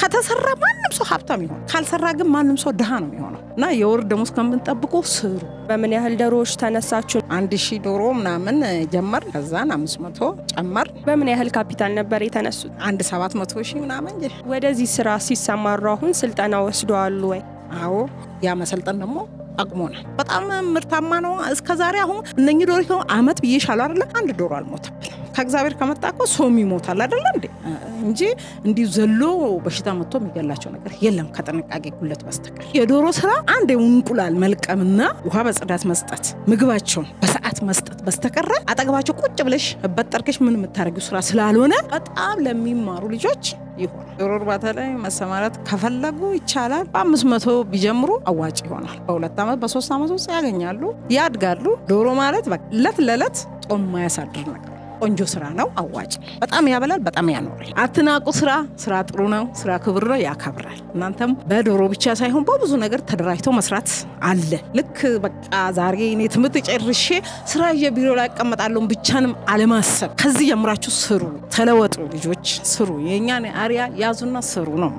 ከተሰራ ማንም ሰው ሀብታም ይሆን፣ ካልሰራ ግን ማንም ሰው ድሃ ነው የሚሆነው። እና የወር ደሞዝ ከምንጠብቁ ስሩ። በምን ያህል ዶሮዎች ተነሳችሁ? አንድ ሺህ ዶሮ ምናምን ጀመር። ከዛን አምስት መቶ ጨመር። በምን ያህል ካፒታል ነበር የተነሱት? አንድ ሰባት መቶ ሺህ ምናምን እንጂ። ወደዚህ ስራ ሲሰማሩ አሁን ስልጠና ወስደዋሉ ወይ? አዎ ያ መሰልጠን ደግሞ አቅሞናል። በጣም ምርታማ ነው። እስከ ዛሬ አሁን እነኚህ ዶሮ ከሆኑ አመት ብዬሻለሁ አይደለ? አንድ ዶሮ አልሞተብንም። ከእግዚአብሔር ከመጣ እኮ ሰውም ይሞታል አይደለ እንዴ? እንጂ እንዲሁ ዘሎ በሽታ መጥቶ የሚገላቸው ነገር የለም ከጥንቃቄ ጉለት በስተቀር። የዶሮ ስራ አንድ እንቁላል መልቀምና ውሃ በጽዳት መስጠት፣ ምግባቸውን በሰዓት መስጠት በስተቀረ አጠገባቸው ቁጭ ብለሽ በጠርቀሽ ምን የምታደርጊው ስራ ስላልሆነ በጣም ለሚማሩ ልጆች ይሆናል። ዶሮ እርባታ ላይ መሰማራት ከፈለጉ ይቻላል። በአምስት መቶ ቢጀምሩ አዋጭ ይሆናል። በሁለት ዓመት በሶስት ዓመት ውስጥ ያገኛሉ፣ ያድጋሉ። ዶሮ ማለት በቃ እለት ለእለት ጦም ማያሳድር ነገር ቆንጆ ስራ ነው። አዋጭ በጣም ያበላል፣ በጣም ያኖራል። አትናቁ። ስራ ስራ ጥሩ ነው። ስራ ክብር ነው፣ ያከብራል። እናንተም በዶሮ ብቻ ሳይሆን በብዙ ነገር ተደራጅተው መስራት አለ። ልክ በቃ ዛሬ እኔ ትምህርት ጨርሼ ስራ የቢሮ ላይ እቀመጣለሁ ብቻንም አለማሰብ። ከዚህ ጀምራችሁ ስሩ፣ ተለወጡ። ልጆች ስሩ፣ የእኛን አሪያ ያዙና ስሩ ነው።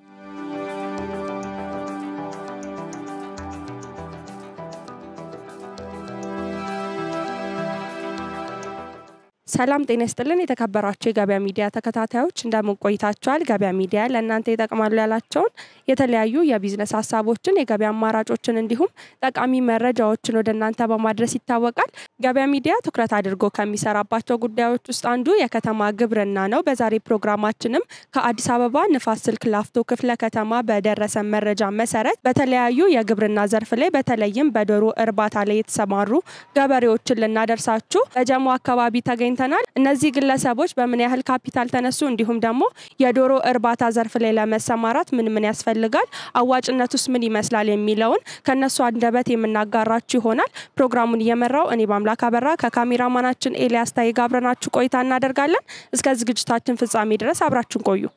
ሰላም ጤና ይስጥልን። የተከበራቸው የገበያ ሚዲያ ተከታታዮች እንደምን ቆይታችኋል? ገበያ ሚዲያ ለእናንተ ይጠቅማሉ ያላቸውን የተለያዩ የቢዝነስ ሀሳቦችን፣ የገበያ አማራጮችን እንዲሁም ጠቃሚ መረጃዎችን ወደ እናንተ በማድረስ ይታወቃል። ገበያ ሚዲያ ትኩረት አድርጎ ከሚሰራባቸው ጉዳዮች ውስጥ አንዱ የከተማ ግብርና ነው። በዛሬ ፕሮግራማችንም ከአዲስ አበባ ንፋስ ስልክ ላፍቶ ክፍለ ከተማ በደረሰ መረጃ መሰረት በተለያዩ የግብርና ዘርፍ ላይ በተለይም በዶሮ እርባታ ላይ የተሰማሩ ገበሬዎችን ልናደርሳችሁ በጀሞ አካባቢ ተገኝተናል። እነዚህ ግለሰቦች በምን ያህል ካፒታል ተነሱ፣ እንዲሁም ደግሞ የዶሮ እርባታ ዘርፍ ላይ ለመሰማራት ምን ምን ያስፈልጋል፣ አዋጭነቱስ ምን ይመስላል የሚለውን ከነሱ አንደበት የምናጋራችሁ ይሆናል። ፕሮግራሙን እየመራው እኔ በአምላክ አበራ ከካሜራማናችን ኤልያስ ታይ ጋር አብረናችሁ ቆይታ እናደርጋለን። እስከ ዝግጅታችን ፍጻሜ ድረስ አብራችሁን ቆዩ።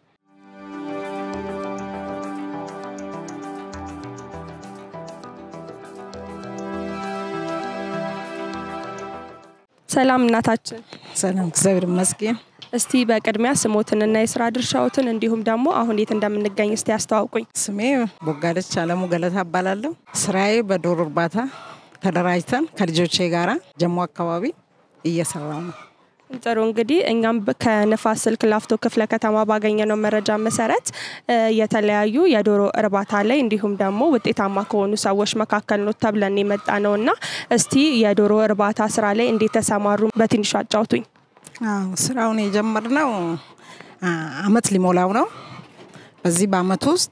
ሰላም እናታችን። ሰላም፣ እግዚአብሔር ይመስገን። እስቲ በቅድሚያ ስሞትንና የስራ ድርሻዎትን እንዲሁም ደግሞ አሁን የት እንደምንገኝ እስቲ ያስተዋውቁኝ። ስሜ ቦጋለች አለሙ ገለታ እባላለሁ። ስራዬ በዶሮ እርባታ ተደራጅተን ከልጆቼ ጋራ ጀሞ አካባቢ እየሰራው ነው። ጥሩ እንግዲህ እኛም ከንፋስ ስልክ ላፍቶ ክፍለ ከተማ ባገኘነው መረጃ መሰረት የተለያዩ የዶሮ እርባታ ላይ እንዲሁም ደግሞ ውጤታማ ከሆኑ ሰዎች መካከል ነው ተብለን የመጣ ነው እና እስቲ የዶሮ እርባታ ስራ ላይ እንዴት ተሰማሩ በትንሹ አጫውቱኝ። አዎ ስራውን የጀመርነው አመት ሊሞላው ነው። በዚህ በአመት ውስጥ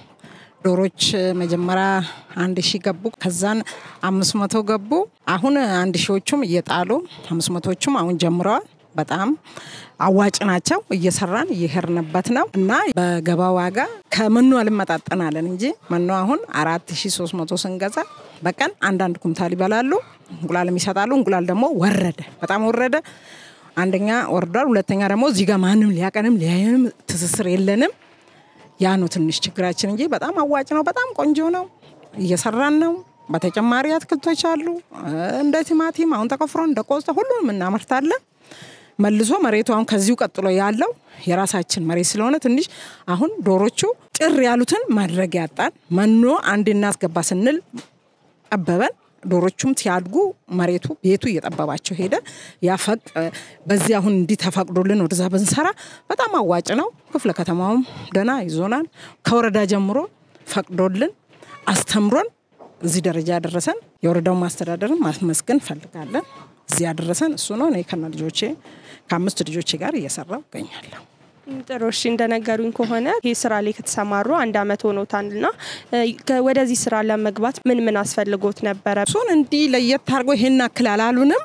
ዶሮች መጀመሪያ አንድ ሺህ ገቡ። ከዛን አምስት መቶ ገቡ። አሁን አንድ ሺዎቹም እየጣሉ አምስት መቶቹም አሁን ጀምረዋል። በጣም አዋጭ ናቸው። እየሰራን እየሄድንበት ነው እና በገባ ዋጋ ከመኖ አልመጣጠናለን እንጂ መኖ አሁን አራት ሺ ሶስት መቶ ስንገዛ በቀን አንዳንድ ኩምታል ይበላሉ። እንቁላልም ይሰጣሉ። እንቁላል ደግሞ ወረደ፣ በጣም ወረደ። አንደኛ ወርዷል። ሁለተኛ ደግሞ እዚህ ጋር ማንም ሊያቀንም ሊያየንም ትስስር የለንም። ያ ነው ትንሽ ችግራችን እንጂ በጣም አዋጭ ነው። በጣም ቆንጆ ነው። እየሰራን ነው። በተጨማሪ አትክልቶች አሉ እንደ ቲማቲም አሁን ተቆፍሮ እንደ ቆስጣ ሁሉንም እናመርታለን። መልሶ መሬቱ አሁን ከዚሁ ቀጥሎ ያለው የራሳችን መሬት ስለሆነ ትንሽ አሁን ዶሮቹ ጭር ያሉትን ማድረግ ያጣን መኖ አንድ እናስገባ ስንል ጠበበን። ዶሮቹም ሲያድጉ መሬቱ ቤቱ እየጠበባቸው ሄደ። ያፈቅ በዚህ አሁን እንዲህ ተፈቅዶልን ወደዛ ብንሰራ በጣም አዋጭ ነው። ክፍለ ከተማውም ደህና ይዞናል። ከወረዳ ጀምሮ ፈቅዶልን አስተምሮን እዚህ ደረጃ ያደረሰን የወረዳው ማስተዳደርን ማስመስገን እንፈልጋለን። እዚህ ያደረሰን እሱ ነው። እኔ ከነ ልጆቼ ከአምስት ልጆቼ ጋር እየሰራው እገኛለሁ። ጥሩ እሺ፣ እንደነገሩኝ ከሆነ ይህ ስራ ላይ ከተሰማሩ አንድ አመት ሆኖታል እና ወደዚህ ስራ ለመግባት ምን ምን አስፈልጎት ነበረ? እሱን እንዲህ ለየት አድርጎ ይሄን አክል አላሉንም።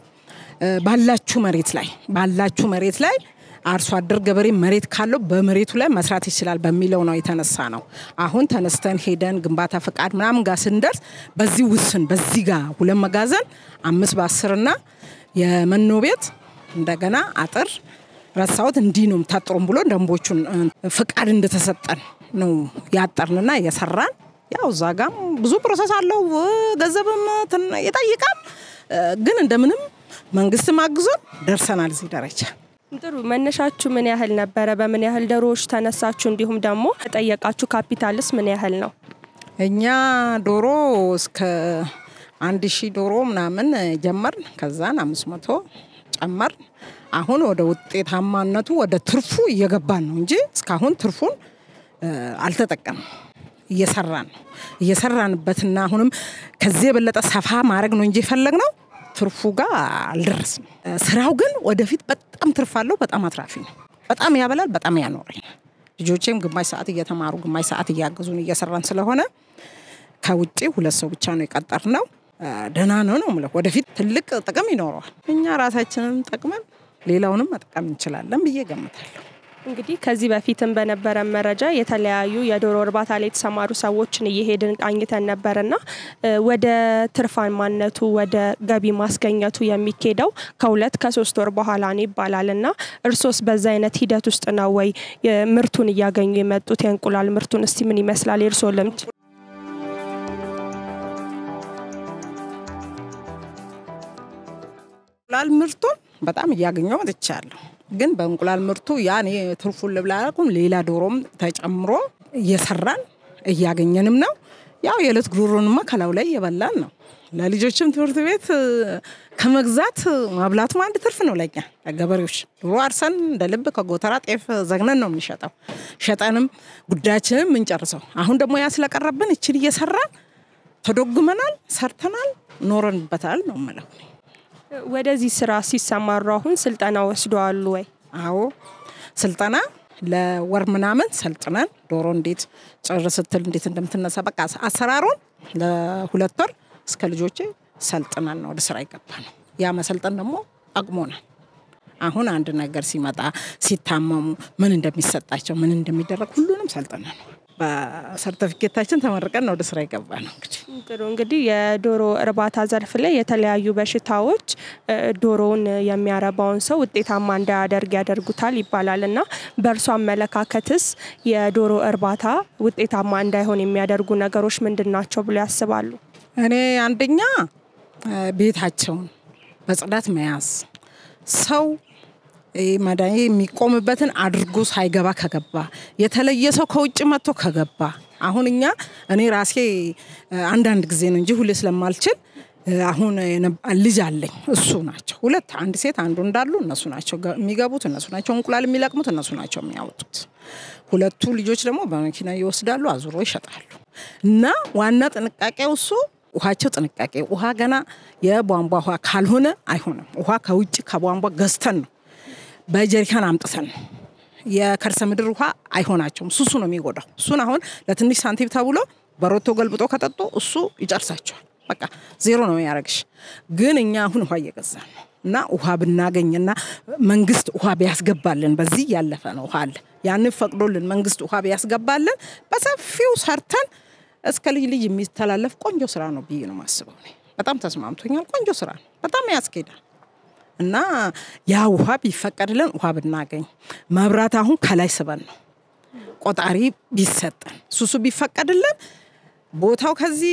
ባላችሁ መሬት ላይ ባላችሁ መሬት ላይ አርሶ አደር ገበሬ መሬት ካለው በመሬቱ ላይ መስራት ይችላል በሚለው ነው የተነሳ ነው። አሁን ተነስተን ሄደን ግንባታ ፈቃድ ምናምን ጋር ስንደርስ በዚህ ውስን በዚህ ጋር ሁለት መጋዘን አምስት በአስርና የመኖ ቤት እንደገና አጥር ረሳሁት እንዲህ ነው ታጥሮም ብሎ ደንቦቹን ፍቃድ እንደተሰጠን ነው ያጠርንና እየሰራን ያው እዛ ጋም ብዙ ፕሮሰስ አለው፣ ገንዘብም ይጠይቃል። ግን እንደምንም መንግስትም አግዞን ደርሰናል እዚህ ደረጃ። ጥሩ መነሻችሁ ምን ያህል ነበረ? በምን ያህል ዶሮዎች ተነሳችሁ? እንዲሁም ደግሞ ጠየቃችሁ ካፒታልስ ምን ያህል ነው? እኛ ዶሮ እስከ አንድ ሺህ ዶሮ ምናምን ጀመርን። ከዛን አምስት መቶ ጨመርን። አሁን ወደ ውጤታማነቱ ወደ ትርፉ እየገባን ነው እንጂ እስካሁን ትርፉን አልተጠቀምም። እየሰራን ነው እየሰራንበትና አሁንም ከዚህ የበለጠ ሰፋ ማድረግ ነው እንጂ የፈለግነው ትርፉ ጋር አልደረስም። ስራው ግን ወደፊት በጣም ትርፍ አለው። በጣም አትራፊ ነው። በጣም ያበላል፣ በጣም ያኖረኛል። ልጆቼም ግማሽ ሰዓት እየተማሩ ግማሽ ሰዓት እያገዙን እየሰራን ስለሆነ ከውጭ ሁለት ሰው ብቻ ነው የቀጠርነው። ደህና ነው ነው የምለው። ወደፊት ትልቅ ጥቅም ይኖረዋል። እኛ ራሳችንን ጠቅመን ሌላውንም መጠቀም እንችላለን ብዬ ገምታለሁ። እንግዲህ ከዚህ በፊትም በነበረ መረጃ የተለያዩ የዶሮ እርባታ ላይ የተሰማሩ ሰዎችን እየሄድን ቃኝተን ነበርና ወደ ትርፋማነቱ ወደ ገቢ ማስገኘቱ የሚኬደው ከሁለት ከሶስት ወር በኋላ ነው ይባላል እና እርሶስ በዛ አይነት ሂደት ውስጥ ነው ወይ ምርቱን እያገኙ የመጡት? የእንቁላል ምርቱን እስቲ ምን ይመስላል የእርሶ ልምድ? እንቁላል ምርቱን በጣም እያገኘው መጥቻለሁ። ግን በእንቁላል ምርቱ ያኔ ትርፉን ልብላ አላልኩም። ሌላ ዶሮም ተጨምሮ እየሰራን እያገኘንም ነው። ያው የዕለት ጉሮሮንማ ከላዩ ላይ እየበላን ነው። ለልጆችም ትምህርት ቤት ከመግዛት ማብላቱም አንድ ትርፍ ነው ለኛ ለገበሬዎች። ዶሮ አርሰን እንደ ልብ ከጎተራ ጤፍ ዘግነን ነው የምንሸጠው። ሸጠንም ጉዳያችንም የምንጨርሰው። አሁን ደግሞ ያ ስለቀረብን እችን እየሰራን ተዶግመናል፣ ሰርተናል፣ ኖረንበታል ነው የምለው። ወደዚህ ስራ ሲሰማሩ አሁን ስልጠና ወስደዋሉ ወይ? አዎ ስልጠና ለወር ምናምን ሰልጥነን ዶሮ እንዴት ጭር ስትል እንዴት እንደምትነሳ በቃ አሰራሩን ለሁለት ወር እስከ ልጆቼ ሰልጥነን ነው ወደ ስራ ይገባ ነው። ያ መሰልጠን ደግሞ ጠቅሞናል። አሁን አንድ ነገር ሲመጣ ሲታመሙ ምን እንደሚሰጣቸው ምን እንደሚደረግ ሁሉንም ሰልጥነን ነው በሰርተፊኬታችን ተመርቀን ነው ወደ ስራ ይገባ ነው። እንግዲህ ጥሩ እንግዲህ የዶሮ እርባታ ዘርፍ ላይ የተለያዩ በሽታዎች ዶሮውን የሚያረባውን ሰው ውጤታማ እንዳያደርግ ያደርጉታል ይባላል እና በእርሶ አመለካከትስ የዶሮ እርባታ ውጤታማ እንዳይሆን የሚያደርጉ ነገሮች ምንድን ናቸው ብሎ ያስባሉ? እኔ አንደኛ ቤታቸውን በጽዳት መያዝ ሰው መድኃኒት የሚቆምበትን አድርጎ ሳይገባ ከገባ የተለየ ሰው ከውጭ መጥቶ ከገባ አሁን እኛ እኔ ራሴ አንዳንድ ጊዜ ነው እንጂ ሁሌ ስለማልችል አሁን ልጅ አለኝ። እሱ ናቸው ሁለት አንድ ሴት አንዱ እንዳሉ እነሱ ናቸው የሚገቡት፣ እነሱ ናቸው እንቁላል የሚለቅሙት፣ እነሱ ናቸው የሚያወጡት። ሁለቱ ልጆች ደግሞ በመኪና ይወስዳሉ፣ አዙሮ ይሸጣሉ። እና ዋና ጥንቃቄው እሱ ውሃቸው ጥንቃቄ ውሃ ገና የቧንቧ ውሃ ካልሆነ አይሆንም። ውሃ ከውጭ ከቧንቧ ገዝተን ነው በጀሪካን አምጥተን የከርሰ ምድር ውሃ አይሆናቸውም። ሱሱ ነው የሚጎዳው። እሱን አሁን ለትንሽ ሳንቲም ተብሎ በሮቶ ገልብጦ ከጠጡ እሱ ይጨርሳቸዋል። በቃ ዜሮ ነው ያደረግሽ። ግን እኛ አሁን ውሃ እየገዛን ነው እና ውሃ ብናገኝና መንግስት ውሃ ቢያስገባልን በዚህ ያለፈ ነው ውሃ አለ ያንን ፈቅዶልን መንግስት ውሃ ቢያስገባልን በሰፊው ሰርተን እስከ ልጅ ልጅ የሚተላለፍ ቆንጆ ስራ ነው ብዬ ነው ማስበው። በጣም ተስማምቶኛል። ቆንጆ ስራ ነው። በጣም ያስኬዳል። እና ያ ውሃ ቢፈቀድልን ውሃ ብናገኝ፣ መብራት አሁን ከላይ ስበን ነው ቆጣሪ ቢሰጠን፣ ሱሱ ቢፈቀድልን፣ ቦታው ከዚህ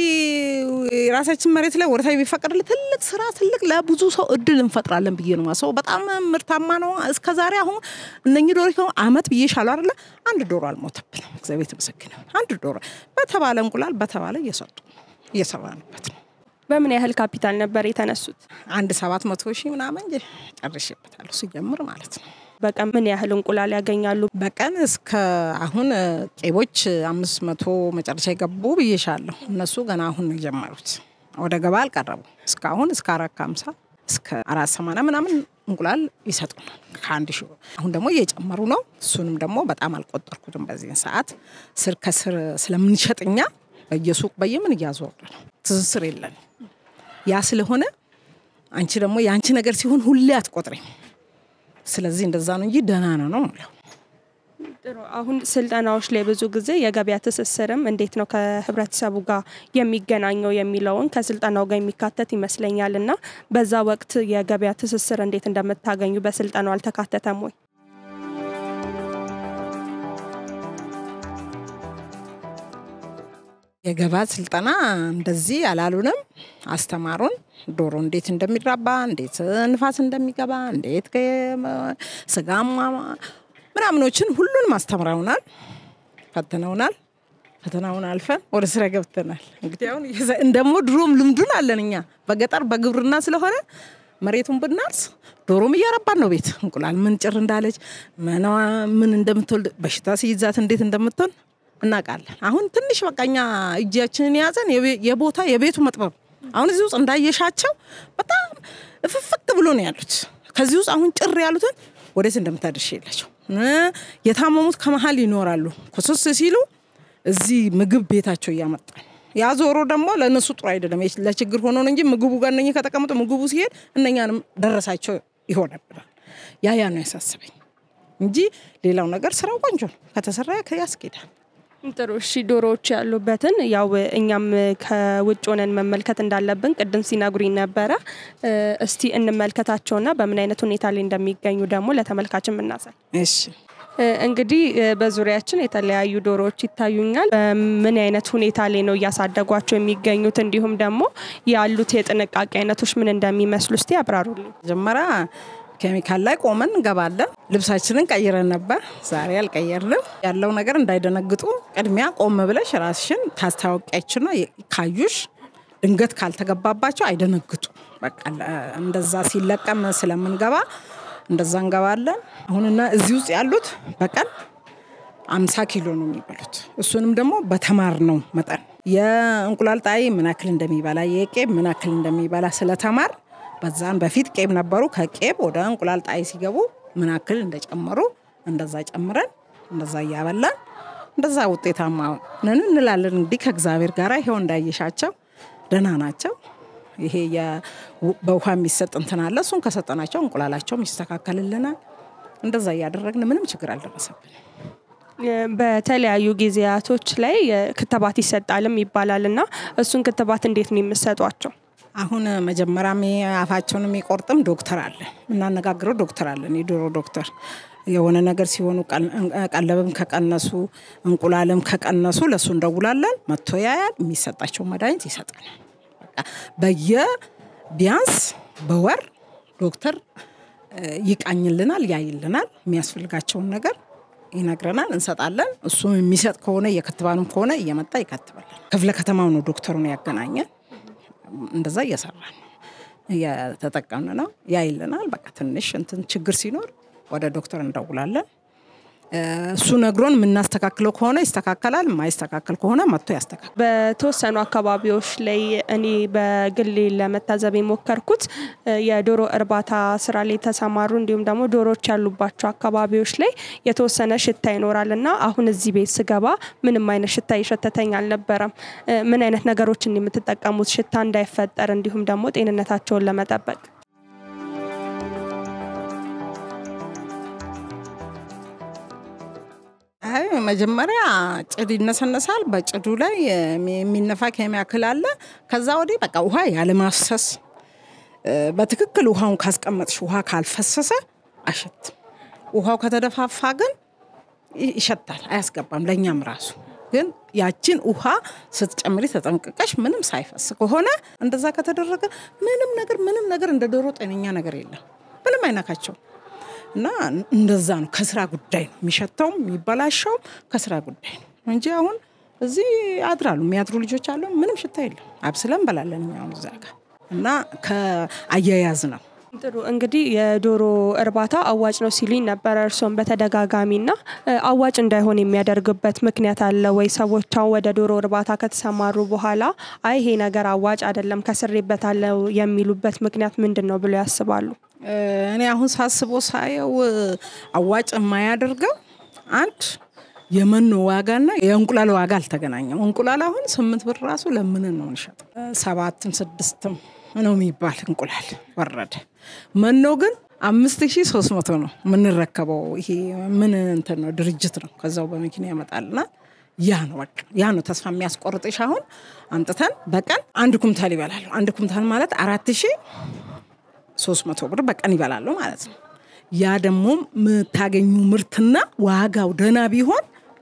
የራሳችን መሬት ላይ ወደታች ቢፈቀድልን ትልቅ ስራ ትልቅ ለብዙ ሰው እድል እንፈጥራለን ብዬ ነው ማስበው። በጣም ምርታማ ነው። እስከ ዛሬ አሁን እነኚህ ዶሮ ከሆኑ አመት ብዬሻለሁ አይደለ? አንድ ዶሮ አልሞተብንም። እግዚአብሔር የተመሰገነ። አንድ ዶሮ በተባለ እንቁላል በተባለ እየሰጡ እየሰራንበት ነው። በምን ያህል ካፒታል ነበር የተነሱት? አንድ ሰባት መቶ ሺህ ምናምን ጨርሼበታለሁ ሲጀምር ማለት ነው። በቀን ምን ያህል እንቁላል ያገኛሉ? በቀን እስከ አሁን ቄቦች አምስት መቶ መጨረሻ የገቡ ብዬሻለሁ። እነሱ ገና አሁን ነው የጀመሩት፣ ወደ ገባ አልቀረቡ። እስካሁን እስከ አራት ከሀምሳ እስከ አራት ሰማንያ ምናምን እንቁላል ይሰጡናል ከአንድ ሺ አሁን ደግሞ እየጨመሩ ነው። እሱንም ደግሞ በጣም አልቆጠርኩትም። በዚህን ሰዓት ስር ከስር ስለምንሸጥኛ በየሱቅ በየምን እያዞር ነው፣ ትስስር የለን። ያ ስለሆነ አንቺ ደግሞ የአንቺ ነገር ሲሆን ሁሌ አትቆጥሪም። ስለዚህ እንደዛ ነው እንጂ ደህና ነው ነው የምለው። ጥሩ። አሁን ስልጠናዎች ላይ ብዙ ጊዜ የገበያ ትስስርም እንዴት ነው ከህብረተሰቡ ጋር የሚገናኘው የሚለውን ከስልጠናው ጋር የሚካተት ይመስለኛል እና በዛ ወቅት የገበያ ትስስር እንዴት እንደምታገኙ በስልጠናው አልተካተተም ወይ? የገባት ስልጠና እንደዚህ አላሉንም፣ አስተማሩን። ዶሮ እንዴት እንደሚራባ፣ እንዴት ንፋስ እንደሚገባ፣ እንዴት ስጋማ ምናምኖችን ሁሉንም አስተምረውናል፣ ፈትነውናል። ፈተናውን አልፈን ወደ ስራ ገብተናል። እንግዲህ አሁን እንደሞ ድሮም ልምዱን አለን እኛ በገጠር በግብርና ስለሆነ መሬቱን ብናርስ ዶሮም እያረባን ነው። ቤት እንቁላል ምን ጭር እንዳለች መናዋ ምን እንደምትወልድ በሽታ ሲይዛት እንዴት እንደምትሆን እናውቃለን። አሁን ትንሽ በቃ እኛ እጃችንን የያዘን የቦታ የቤቱ መጥበብ አሁን እዚህ ውስጥ እንዳየሻቸው በጣም እፍፍት ብሎ ነው ያሉት። ከዚህ ውስጥ አሁን ጭር ያሉትን ወዴት እንደምታደርሽ የላቸው። የታመሙት ከመሀል ይኖራሉ። ኩስስ ሲሉ እዚህ ምግብ ቤታቸው እያመጣል ያ ዞሮ ደግሞ ለእነሱ ጥሩ አይደለም። ለችግር ሆኖ ነው እንጂ ምግቡ ጋር እነኚህ ከተቀመጡ ምግቡ ሲሄድ እነኛንም ደረሳቸው ይሆነብናል። ያ ያ ነው ያሳስበኝ እንጂ ሌላው ነገር ስራው ቆንጆ ነው ከተሰራ ያስኬዳል። ጥሩ እሺ። ዶሮዎች ያሉበትን ያው እኛም ከውጭ ሆነን መመልከት እንዳለብን ቅድም ሲነግሩኝ ነበረ። እስቲ እንመልከታቸውና በምን አይነት ሁኔታ ላይ እንደሚገኙ ደግሞ ለተመልካችም እናሳይ። እሺ እንግዲህ በዙሪያችን የተለያዩ ዶሮዎች ይታዩኛል። በምን አይነት ሁኔታ ላይ ነው እያሳደጓቸው የሚገኙት? እንዲሁም ደግሞ ያሉት የጥንቃቄ አይነቶች ምን እንደሚመስሉ እስቲ ያብራሩልኝ። መጀመሪያ ኬሚካል ላይ ቆመን እንገባለን። ልብሳችንን ቀይረን ነበር፣ ዛሬ አልቀየርንም። ያለው ነገር እንዳይደነግጡ ቅድሚያ ቆም ብለሽ ራስሽን ታስታወቂያችና ካዩሽ ድንገት ካልተገባባቸው አይደነግጡ። በቃ እንደዛ ሲለቀም ስለምንገባ እንደዛ እንገባለን። አሁንና እዚህ ውስጥ ያሉት በቀን አምሳ ኪሎ ነው የሚበሉት። እሱንም ደግሞ በተማር ነው መጠን የእንቁላል ጣይ ምን ያክል እንደሚበላ የቄብ ምን ያክል እንደሚበላ ስለተማር በዛን በፊት ቄብ ነበሩ። ከቄብ ወደ እንቁላል ጣይ ሲገቡ ምን ያክል እንደጨመሩ እንደዛ ጨምረን እንደዛ እያበላን እንደዛ ውጤታማ ነን እንላለን። እንግዲህ ከእግዚአብሔር ጋር ይኸው እንዳየሻቸው ደህና ናቸው። ይሄ በውሃ የሚሰጥ እንትን አለ። እሱን ከሰጠናቸው እንቁላላቸውም ይስተካከልልናል። እንደዛ እያደረግን ምንም ችግር አልደረሰብን። በተለያዩ ጊዜያቶች ላይ ክትባት ይሰጣልም ይባላል እና እሱን ክትባት እንዴት ነው የምሰጧቸው? አሁን መጀመሪያ አፋቸውን የሚቆርጥም ዶክተር አለ፣ የምናነጋግረው ዶክተር አለን፣ የዶሮ ዶክተር የሆነ ነገር ሲሆኑ ቀለብም ከቀነሱ እንቁላልም ከቀነሱ ለእሱ እንደውላለን። መጥቶ ያያል፣ የሚሰጣቸው መድኃኒት ይሰጠናል። በየ ቢያንስ በወር ዶክተር ይቃኝልናል፣ ያይልናል፣ የሚያስፈልጋቸውን ነገር ይነግረናል፣ እንሰጣለን። እሱም የሚሰጥ ከሆነ እየከትባንም ከሆነ እየመጣ ይከትባለን። ክፍለ ከተማው ነው ዶክተሩን ያገናኘን። እንደዛ እየሰራ ነው እየተጠቀምን ነው። ያይልናል። በቃ ትንሽ እንትን ችግር ሲኖር ወደ ዶክተር እንደውላለን። እሱ ነግሮን የምናስተካክለው ከሆነ ይስተካከላል፣ የማይስተካከል ከሆነ መጥቶ ያስተካክላል። በተወሰኑ አካባቢዎች ላይ እኔ በግሌ ለመታዘብ የሞከርኩት የዶሮ እርባታ ስራ ላይ የተሰማሩ እንዲሁም ደግሞ ዶሮዎች ያሉባቸው አካባቢዎች ላይ የተወሰነ ሽታ ይኖራል እና አሁን እዚህ ቤት ስገባ ምንም አይነት ሽታ ይሸተተኝ አልነበረም። ምን አይነት ነገሮችን የምትጠቀሙት ሽታ እንዳይፈጠር እንዲሁም ደግሞ ጤንነታቸውን ለመጠበቅ? አይ መጀመሪያ ጭድ ይነሰነሳል። በጭዱ ላይ የሚነፋ ኬሚካል አለ። ከዛ ወዲህ በቃ ውሃ ያለማፍሰስ በትክክል ውሃውን ካስቀመጥሽ ውሃ ካልፈሰሰ አሸትም። ውሃው ከተደፋፋ ግን ይሸታል፣ አያስገባም። ለእኛም ራሱ ግን ያችን ውሃ ስትጨምሪ ተጠንቅቀሽ ምንም ሳይፈስ ከሆነ እንደዛ ከተደረገ ምንም ነገር ምንም ነገር እንደ ዶሮ ጤነኛ ነገር የለም። ምንም አይነካቸው እና እንደዛ ነው። ከስራ ጉዳይ ነው የሚሸተውም የሚበላሸውም ከስራ ጉዳይ ነው እንጂ አሁን እዚህ ያድራሉ የሚያድሩ ልጆች አሉ። ምንም ሽታ የለም። አብስለን እንበላለን እኛ አሁን እዛ ጋር እና ከአያያዝ ነው። ጥሩ እንግዲህ የዶሮ እርባታ አዋጭ ነው ሲሉኝ ነበረ እርስዎም በተደጋጋሚና አዋጭ እንዳይሆን የሚያደርግበት ምክንያት አለ ወይ? ሰዎች አሁን ወደ ዶሮ እርባታ ከተሰማሩ በኋላ አይ ይሄ ነገር አዋጭ አይደለም ከስሬበታለሁ የሚሉበት ምክንያት ምንድን ነው ብለው ያስባሉ? እኔ አሁን ሳስቦ ሳየው አዋጭ የማያደርገው አንድ የመኖ ዋጋና የእንቁላል ዋጋ አልተገናኘም። እንቁላል አሁን ስምንት ብር ራሱ ለምንን ነው እንሸጥ ሰባትም ስድስትም ነው የሚባል እንቁላል ወረደ። መኖ ግን አምስት ሺ ሶስት መቶ ነው የምንረከበው። ይሄ ምን እንትን ነው ድርጅት ነው ከዛው በመኪና ያመጣልና ያ ነው በቃ ያ ነው ተስፋ የሚያስቆርጥሽ። አሁን አምጥተን በቀን አንድ ኩምታል ይበላሉ። አንድ ኩምታል ማለት አራት ሺ ሶስት መቶ ብር በቀን ይበላሉ ማለት ነው። ያ ደግሞ የምታገኙ ምርትና ዋጋው ደህና ቢሆን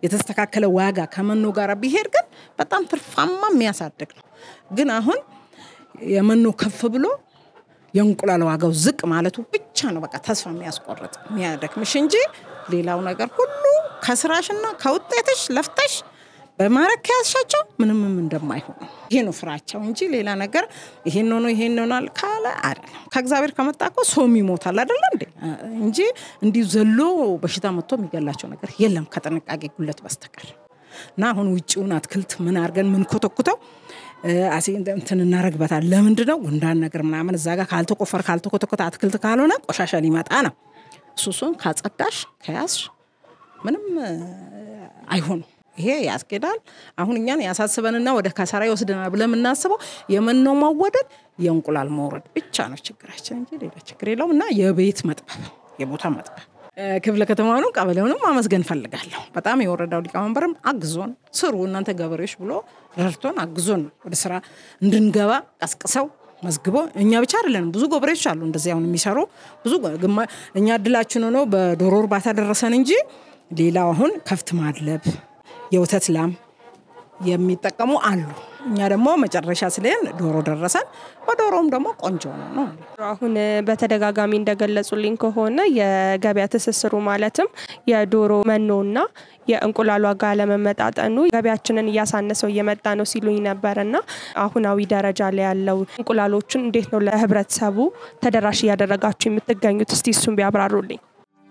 የተስተካከለ ዋጋ ከመኖ ጋር ቢሄድ ግን በጣም ትርፋማ የሚያሳድግ ነው። ግን አሁን የመኖ ከፍ ብሎ የእንቁላል ዋጋው ዝቅ ማለቱ ብቻ ነው በቃ ተስፋ የሚያስቆርጥ የሚያደክምሽ እንጂ ሌላው ነገር ሁሉ ከስራሽና ከውጤትሽ ለፍተሽ በማድረግ ከያዝሻቸው ምንምም እንደማይሆኑ ይሄ ነው ፍራቸው እንጂ ሌላ ነገር ይሄን ሆኖ ይሄን ሆናል ካለ አይደለም። ከእግዚአብሔር ከመጣ እኮ ሰውም ይሞታል አይደለ እንዴ? እንጂ እንዲሁ ዘሎ በሽታ መጥቶ የሚገላቸው ነገር የለም ከጥንቃቄ ጉለት በስተቀር እና አሁን ውጭውን አትክልት ምን አድርገን ምን ኮተኩተው አሴ እንትን እናረግበታል። ለምንድን ነው ጉንዳን ነገር ምናምን እዛ ጋር ካልተቆፈር ካልተኮተኮተ አትክልት ካልሆነ ቆሻሻ ሊመጣ ነው። እሱ እሱን ካጸዳሽ ከያዝሽ ምንም አይሆኑም። ይሄ ያስኬዳል። አሁን እኛን ያሳስበንና ወደ ከሰራ ይወስደናል ብለን የምናስበው የመኖ መወደድ፣ የእንቁላል መውረድ ብቻ ነው ችግራችን እንጂ ሌላ ችግር የለውም። እና የቤት መጥበብ፣ የቦታ መጥበብ ክፍለ ከተማውንም ቀበሌውንም ማመስገን ፈልጋለሁ። በጣም የወረዳው ሊቀመንበርም አግዞን ስሩ እናንተ ገበሬዎች ብሎ ረድቶን አግዞን ወደ ስራ እንድንገባ ቀስቅሰው መዝግቦ እኛ ብቻ አይደለንም፣ ብዙ ገበሬዎች አሉ እንደዚህ አሁን የሚሰሩ ብዙ እኛ እድላችን ሆኖ በዶሮ እርባታ ደረሰን እንጂ ሌላው አሁን ከፍት ማድለብ የወተት ላም የሚጠቀሙ አሉ። እኛ ደግሞ መጨረሻ ስለን ዶሮ ደረሰን። በዶሮም ደግሞ ቆንጆ ነው ነው። አሁን በተደጋጋሚ እንደገለጹልኝ ከሆነ የገበያ ትስስሩ ማለትም የዶሮ መኖና የእንቁላል ዋጋ ለመመጣጠኑ ገበያችንን እያሳነሰው እየመጣ ነው ሲሉኝ ነበር እና አሁናዊ ደረጃ ላይ ያለው እንቁላሎችን እንዴት ነው ለህብረተሰቡ ተደራሽ እያደረጋችሁ የምትገኙት? እስቲ እሱን ቢያብራሩልኝ።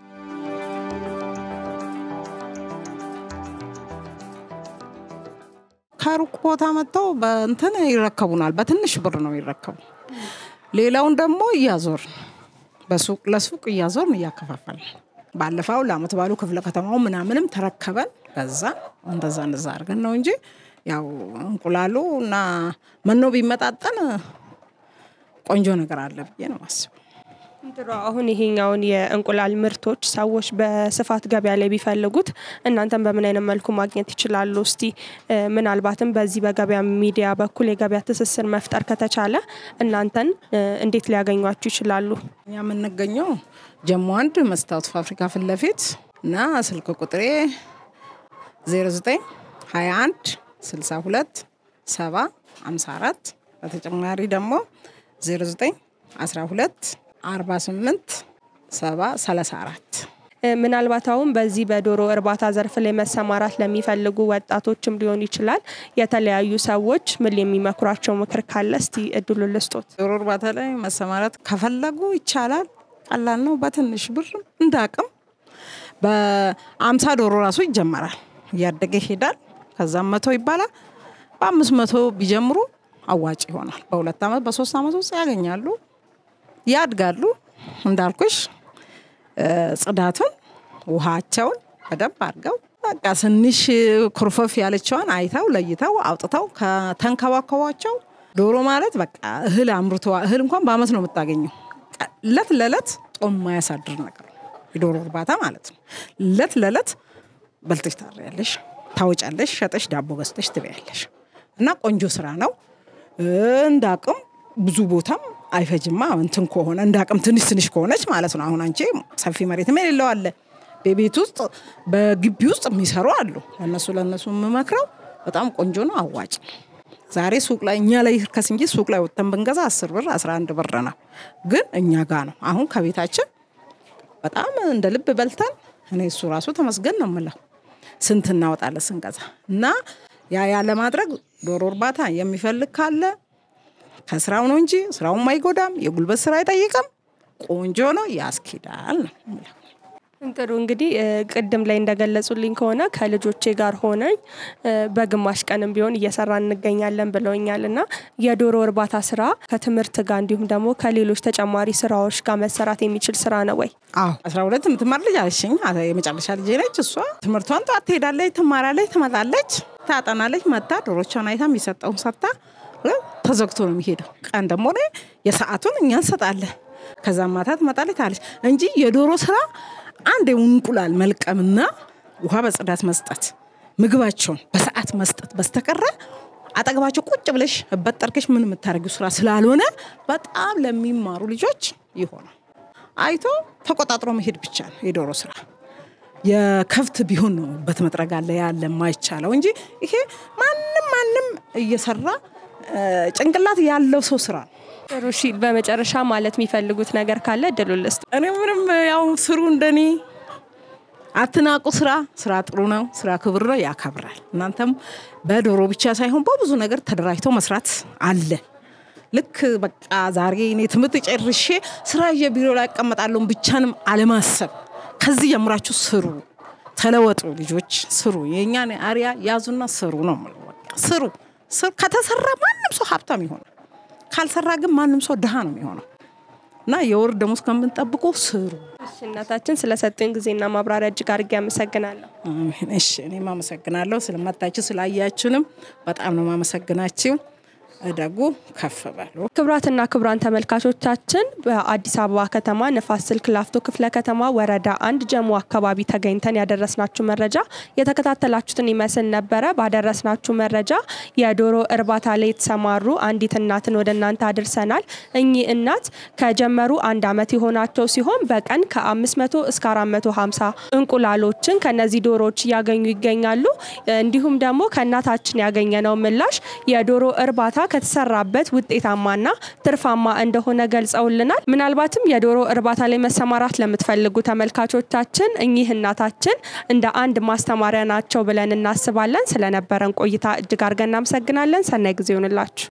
ከሩቅ ቦታ መጥተው በእንትን ይረከቡናል። በትንሽ ብር ነው ይረከቡ። ሌላውን ደግሞ እያዞር በሱቅ ለሱቅ እያዞርን እያከፋፈልን ባለፈው ለአመት ባሉ ክፍለ ከተማው ምናምንም ተረከበን ገዛ እንደዛ እንደዛ አድርገን ነው እንጂ ያው እንቁላሉ እና መኖ ቢመጣጠን ቆንጆ ነገር አለ ብዬ ነው ማስበው። ድሮ አሁን ይሄኛውን የእንቁላል ምርቶች ሰዎች በስፋት ገበያ ላይ ቢፈልጉት እናንተን በምን አይነት መልኩ ማግኘት ይችላሉ? እስቲ ምናልባትም በዚህ በገበያ ሚዲያ በኩል የገበያ ትስስር መፍጠር ከተቻለ እናንተን እንዴት ሊያገኟችሁ ይችላሉ? እኛ የምንገኘው ጀሞ አንድ መስታወት ፋብሪካ ፊት ለፊት እና ስልክ ቁጥሬ 09 21 62 70 54 በተጨማሪ ደግሞ 09 12 48 70 34 ምናልባት አሁን በዚህ በዶሮ እርባታ ዘርፍ ላይ መሰማራት ለሚፈልጉ ወጣቶችም ሊሆን ይችላል የተለያዩ ሰዎች ምን የሚመክሯቸው ምክር ካለ እስቲ እድሉ ልስጦት። ዶሮ እርባታ ላይ መሰማራት ከፈለጉ ይቻላል። ቀላል ነው። በትንሽ ብር እንደ አቅም በአምሳ ዶሮ ራሱ ይጀመራል። እያደገ ይሄዳል። ከዛም መቶ ይባላል። በአምስት መቶ ቢጀምሩ አዋጭ ይሆናል። በሁለት ዓመት በሶስት ዓመት ውስጥ ያገኛሉ፣ ያድጋሉ። እንዳልኩሽ ጽዳቱን፣ ውሃቸውን በደንብ አድርገው በቃ ትንሽ ኩርፈፍ ያለችዋን አይተው ለይተው አውጥተው ከተንከባከቧቸው ዶሮ ማለት በቃ እህል አምርቶ እህል እንኳን በአመት ነው የምታገኘው። እለት ለእለት ጦም የማያሳድር ነገር ነው የዶሮ እርባታ ማለት ነው። እለት ለእለት በልተሽ ታሪያለሽ፣ ታወጫለሽ፣ ሸጠሽ ዳቦ ገዝተሽ ትበያለሽ እና ቆንጆ ስራ ነው። እንደ አቅም ብዙ ቦታም አይፈጅማ እንትን ከሆነ እንደ አቅም ትንሽ ትንሽ ከሆነች ማለት ነው። አሁን አንቺ ሰፊ መሬትም የሌለው አለ በቤት ውስጥ በግቢ ውስጥ የሚሰሩ አሉ። ለእነሱ ለእነሱ የምመክረው በጣም ቆንጆ ነው፣ አዋጭ ዛሬ ሱቅ ላይ እኛ ላይ ይርከስ እንጂ ሱቅ ላይ ወጥተን ብንገዛ አስር ብር አስራ አንድ ብር ነው። ግን እኛ ጋ ነው አሁን ከቤታችን በጣም እንደ ልብ በልተን እኔ እሱ ራሱ ተመስገን ነው የምለው። ስንት እናወጣለን ስንገዛ እና ያ ያ ለማድረግ ዶሮ እርባታ የሚፈልግ ካለ ከስራው ነው እንጂ ስራውም አይጎዳም። የጉልበት ስራ አይጠይቅም። ቆንጆ ነው፣ ያስኬዳል ነው የምለው። ጥሩ እንግዲህ ቅድም ላይ እንደገለጹልኝ ከሆነ ከልጆቼ ጋር ሆነኝ በግማሽ ቀንም ቢሆን እየሰራ እንገኛለን ብለውኛል እና የዶሮ እርባታ ስራ ከትምህርት ጋር እንዲሁም ደግሞ ከሌሎች ተጨማሪ ስራዎች ጋር መሰራት የሚችል ስራ ነው ወይ? አዎ አስራ ሁለት የምትማር ልጅ አለችኝ። የመጨረሻ ልጄ ነች። እሷ ትምህርቷን ጠዋት ትሄዳለች፣ ትማራለች፣ ትመጣለች፣ ታጠናለች። መታ ዶሮቿን አይታ የሚሰጠውን ሰርታ ተዘግቶ ነው የሚሄደው። ቀን ደግሞ የሰዓቱን እኛ እንሰጣለን። ከዛ ማታ ትመጣለች ታለች እንጂ የዶሮ ስራ አንድ እንቁላል መልቀምና ውሃ በጽዳት መስጠት፣ ምግባቸውን በሰዓት መስጠት በስተቀረ አጠገባቸው ቁጭ ብለሽ በጠርቀሽ ምን የምታደርጊው ስራ ስላልሆነ በጣም ለሚማሩ ልጆች ይሆናል። አይቶ ተቆጣጥሮ መሄድ ብቻ ነው የዶሮ ስራ። የከብት ቢሆን ነው በት መጥረግ አለ ያለ የማይቻለው እንጂ ይሄ ማንም ማንም እየሰራ ጭንቅላት ያለው ሰው ስራ ነው። ጥሩ እሺ፣ በመጨረሻ ማለት የሚፈልጉት ነገር ካለ እድሉን ልስጥ። እኔ ምንም ያው ስሩ እንደኔ አትናቁ። ስራ ስራ ጥሩ ነው። ስራ ክብር ነው፣ ያከብራል። እናንተም በዶሮ ብቻ ሳይሆን በብዙ ነገር ተደራጅቶ መስራት አለ። ልክ በቃ ዛሬ እኔ ትምህርት ጨርሼ ስራ ይዤ ቢሮ ላይ እቀመጣለሁ ብቻንም አለማሰብ፣ ከዚህ ጀምራችሁ ስሩ፣ ተለወጡ። ልጆች ስሩ፣ የእኛን አሪያ ያዙና ስሩ ነው የምለው። በቃ ስሩ። ከተሰራ ማንም ሰው ሀብታም ይሆናል። ካልሰራ ግን ማንም ሰው ድሃ ነው የሚሆነው። እና የወር ደሞዝ ከምንጠብቁ ስሩ። እሺ እናታችን ስለሰጡኝ ጊዜና ማብራሪያ እጅግ አድርጌ አመሰግናለሁ። አሜን። እሺ እኔም አመሰግናለሁ ስለመጣችሁ ስላያችሁንም በጣም ነው ማመሰግናችሁ። እደጉ፣ ከፍ በሉ። ክቡራትና ክቡራን ተመልካቾቻችን በአዲስ አበባ ከተማ ንፋስ ስልክ ላፍቶ ክፍለ ከተማ ወረዳ አንድ ጀሞ አካባቢ ተገኝተን ያደረስናችሁ መረጃ የተከታተላችሁትን ይመስል ነበረ። ባደረስናችሁ መረጃ የዶሮ እርባታ ላይ የተሰማሩ አንዲት እናትን ወደ እናንተ አድርሰናል። እኚህ እናት ከጀመሩ አንድ ዓመት የሆናቸው ሲሆን በቀን ከ500 እስከ 450 እንቁላሎችን ከነዚህ ዶሮዎች እያገኙ ይገኛሉ። እንዲሁም ደግሞ ከእናታችን ያገኘነው ምላሽ የዶሮ እርባታ ከተሰራበት ውጤታማና ትርፋማ እንደሆነ ገልጸውልናል። ምናልባትም የዶሮ እርባታ ላይ መሰማራት ለምትፈልጉ ተመልካቾቻችን እኚህ እናታችን እንደ አንድ ማስተማሪያ ናቸው ብለን እናስባለን። ስለነበረን ቆይታ እጅግ አድርገን እናመሰግናለን። ሰናይ ጊዜ ይሆንላችሁ።